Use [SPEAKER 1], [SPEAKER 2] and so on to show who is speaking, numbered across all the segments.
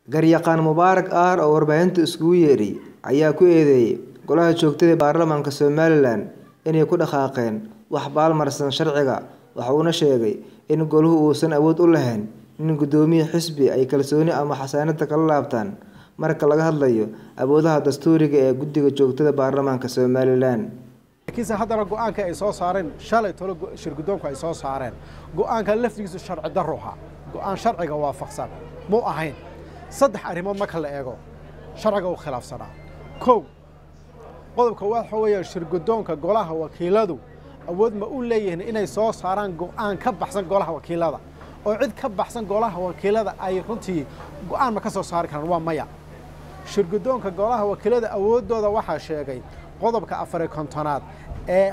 [SPEAKER 1] Garyaqaan Mubaarak Aar oo warbaahinta isugu yeedhay ayaa ku eedeeyay Golaha Joogtada ee Baarlamaanka Somalilan inay ku dhaqaaqeen wax baalmarsan sharciga waxa uuna sheegay in goluhu uusan awood u lahayn in guddoomiye xisbi ay kalsooni ama xasaanad kala laabtaan marka laga hadlayo awoodaha dastuuriga ee Guddiga Joogtada Baarlamaanka Somalilan.
[SPEAKER 2] laakiinse haddana go-aanka ay soo saareen shalay tolo shirguddoonku ay soo saareen go-aanka laftigiisu sharci darruha go-aan sharciga waafaqsan muu ahayn saddex arrimood marka la eego sharciga uu khilaafsanaa kow qodobka waxa weeye shirguddoonka golaha wakiiladu awood ma u leeyihiin inay soo saaraan go-aan ka baxsan golaha wakiilada oo cid ka baxsan golaha wakiilada ay runtii go-aan ma ka soo saari karaan waa maya shirguddoonka golaha wakiilada awooddooda waxaa sheegay qodobka afari kontonaad ee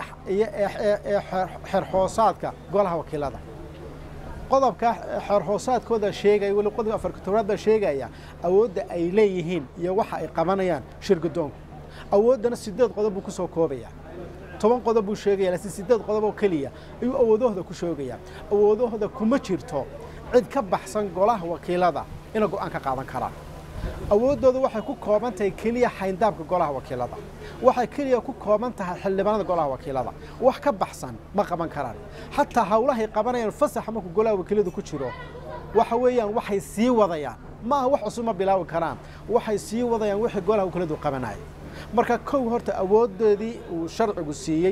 [SPEAKER 2] ee xeerhoosaadka golaha wakiilada qodobka xeerhoosaadkooda sheegaya weli qodobka afar kontonaad baa sheegaya awoodda ay leeyihiin iyo waxa ay qabanayaan shirguddoonku awooddana sideed qodob buu ku soo koobaya toban qodob buu sheegaya laakiin sideed qodob oo keliya ayuu awoodahooda ku sheegaya awoodahooda kuma jirto cid ka baxsan golaha wakiilada inay go-aan ka qaadan karaan awooddooda waxay ku kooban tahay keliya xayndaabka golaha wakiilada waxay keliya ku kooban tahay xildhibaanada golaha wakiilada wax ka baxsan ma qaban karaan xataa hawlahay qabanayaan fasaxa markuu golaha wakiiladu ku jiro waxa weeyaan waxay sii wadayaan maaha wax cusub ma bilaabi karaan waxay sii wadayaan wixii golaha wakiiladu qabanaya marka kow horta awooddoodii uu sharcigu siiyey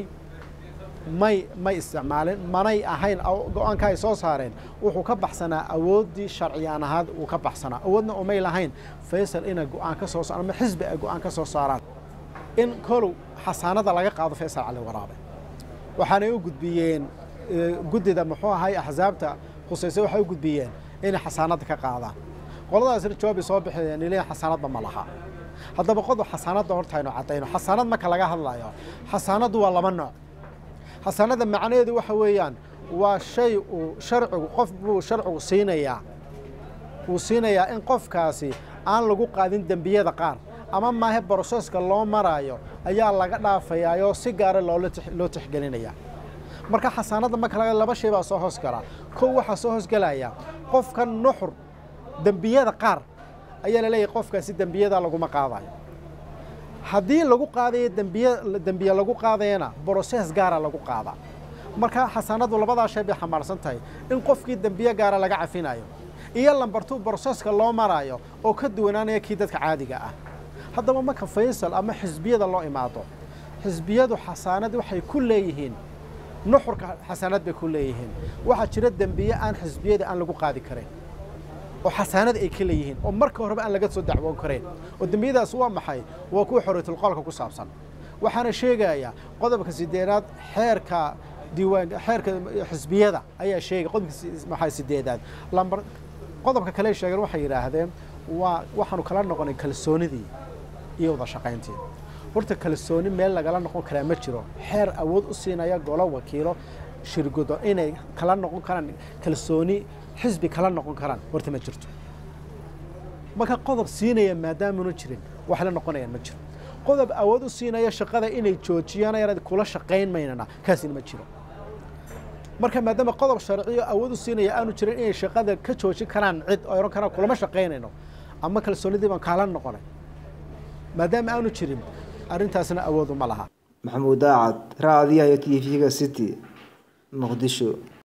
[SPEAKER 2] may may isticmaalin manay ahayn go-aanka ay soo saareen wuxuu ka baxsanaa awooddii sharciyaan ahaad uu ka baxsanaa awoodna umay lahayn faysal inay go-aan ka soo saaraan ama xisbi ay go-aan ka soo saaraan in kolow xasaanada laga qaado faysal cali waraabe waxaanay u gudbiyeen guddida muxuu ahay axsaabta khusayse waxay u gudbiyeen inay xasaanada ka qaadaan qoladaasna jawaabi soo bixiyeen ileen xasaanadba ma laha haddaba qodob xasaanadda horta aynu caddayno xasaanad marka laga hadlayo xasaanaddu waa laba nooc xasaanada macnaheedu waxa weeyaan waa shay uu sharcigu qof buu sharcigu siinayaa wuu siinayaa in qofkaasi aan lagu qaadin dembiyada qaar ama maahe broseska loo maraayo ayaa laga dhaafayaayoo si gaara loo tixgelinaya marka xasaanadda marka laga laba shay baa soo hoos galaa kow waxaa soo hoosgelaya qofka nuxur dembiyada qaar ayaa la leeyahay qofkaasi dembiyada laguma qaadayo haddii lagu qaadayo dembiye dembiye lagu qaadayana broses gaara lagu qaadaa marka xasaanadu labadaa shay bay xambaarsan tahay in qofkii dembiye gaara laga cafinayo iyo lambartuu broseska loo maraayo oo ka duwanaanaya kii dadka caadiga ah haddaba marka faysal ama xisbiyada loo imaado xisbiyadu xasaanad waxay ku leeyihiin nuxurka xasaanad bay ku leeyihiin waxaa jira dembiye aan xisbiyada aan lagu qaadi karin oo xasaanad ay ka leeyihiin oo marka horeba aan laga soo dacwoon karayn oo dembiyadaas waa maxay waa kuwa xoriyatulqolka ku saabsan waxaana sheegayaa qodobka sideedaad xeerka diiwaan xeerka xisbiyada ayaa sheegay qodobka maxay sideedaad lambar qodobka kale sheegeen waxay yidhaahdeen waa waxaanu kala noqonay kalsoonidii iyo wada shaqayntii horta kalsooni meel lagala noqon karaa ma jiro xeer awood u siinaya golo wakiilo shirgudo inay kala noqon karaan kalsooni xisbi kala noqon karaan horta ma jirto marka qodob siinaya maadaamuna jirin wax la noqonayaan ma jiro qodob awood u siinaya shaqada inay joojiyaan ayaan kula shaqayn maynana kaasina ma jiro marka maadaama qodob sharciyo awood u siinaya aanu jirin inay shaqada ka joojin karaan cid oo ohan karaan kulama shaqaynayno ama kalsoonidii baan kaala noqonay maadaama aanu jirin arrintaasna awoodu ma laha
[SPEAKER 1] maxamuud daacad raadiyaha iyo t v-ga city muqdisho